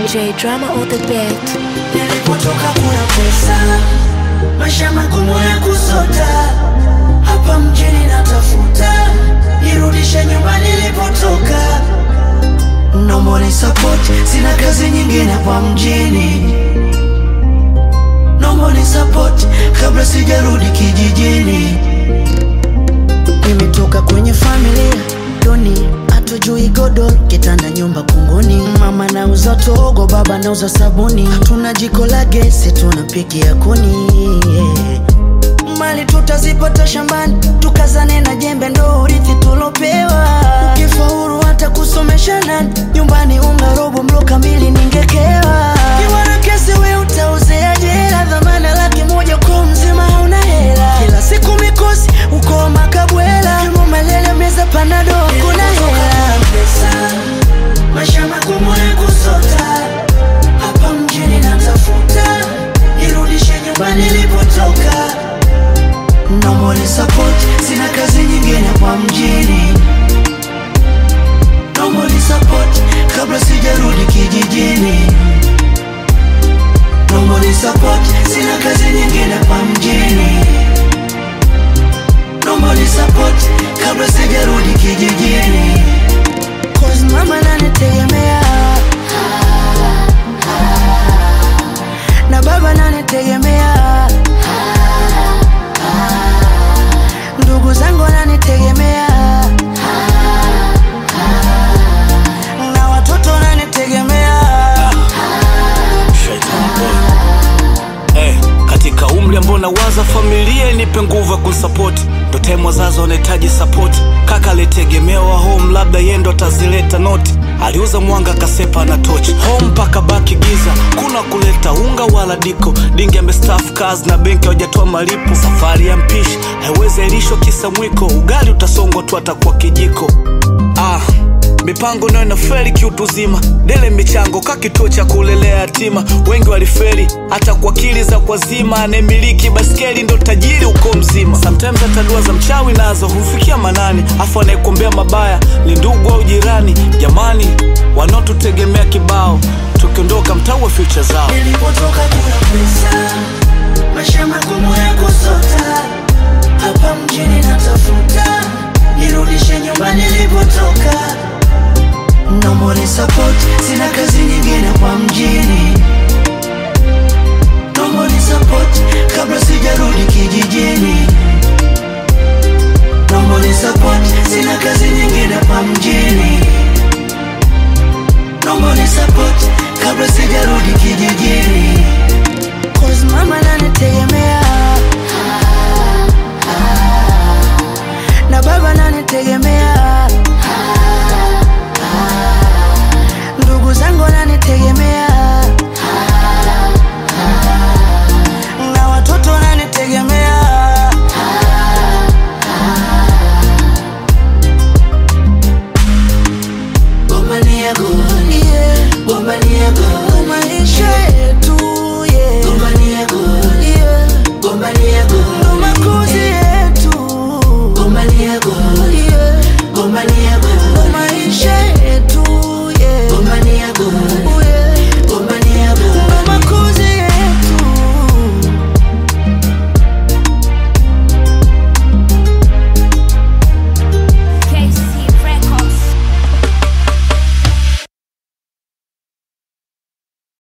DJ drama on the beat. Nilipotoka kuna pesa, maisha magumu ya kusota. Hapa mjini natafuta, nirudishe nyumbani nilipotoka. No money support, sina kazi nyingine hapa mjini. No money support, kabla sijarudi kijijini. Nimetoka kwenye familia duni, hatujui godoro, kitanda, nyumba kunguni. Mama nauza togo, baba nauza sabuni, hatuna jiko la gesi, tunapikia kuni yeah. Mali tutazipata shambani, tukazane na jembe, ndo urithi tulopewa. Ukifaulu hata kusomesha nani, nyumbani unga robo, mlo kamili ningekewa. Kiwa na kesi we utauzea jela, dhamana laki moja kwa mzima hauna hela. Kila siku mikosi uko makabwela, kimo malele meza panado, kuna hela. Pesa, maisha magumu ya kusota, hapa mjini natafuta, nirudishe nyumbani nilipotoka. No money support, sina kazi nyingine hapa mjini. No money support, kabla sijarudi kijijini. No money support, sina kazi nyingine hapa mjini. No money support, kabla sijarudi kijijini. Cause mama nanitegemea na baba nanitegemea ndugu zangu wananitegemea na watoto wananitegemea Shaitan boy. Eh, katika umri ambao nawaza familia nipe nguvu ya kunsapoti ndo time wazazi wanahitaji sapoti kaka alitegemewa home labda yeye ndo atazileta noti aliuza mwanga kasepa na tochi home mpaka baki giza kuna kuleta unga wala diko dingi amestaff kazi na benki hawajatoa malipo safari ya mpishi haiwezi airishwa kisa mwiko ugali utasongwa tu atakuwa kijiko ah mipango nayo inafeli kiutuzima dele michango ka kituo cha kulelea yatima wengi walifeli hata kwa akili za kwazima anayemiliki baskeli ndo tajiri uko mzima sometimes hata dua za mchawi nazo humfikia manani afu anayekuombea mabaya ni ndugu au jirani jamani wanaotutegemea kibao tukiondoka mtaua future zao nilipotoka kuna pesa maisha magumu ya kusota hapa mjini natafuta nirudishe nyumbani nilipotoka no money support sina kazi nyingine hapa mjini no money support kabla sijarudi kijijini no money support sina kazi nyingine hapa mjini no money support kabla sijarudi kijijini Cause mama nanitegemea na baba nanitegemea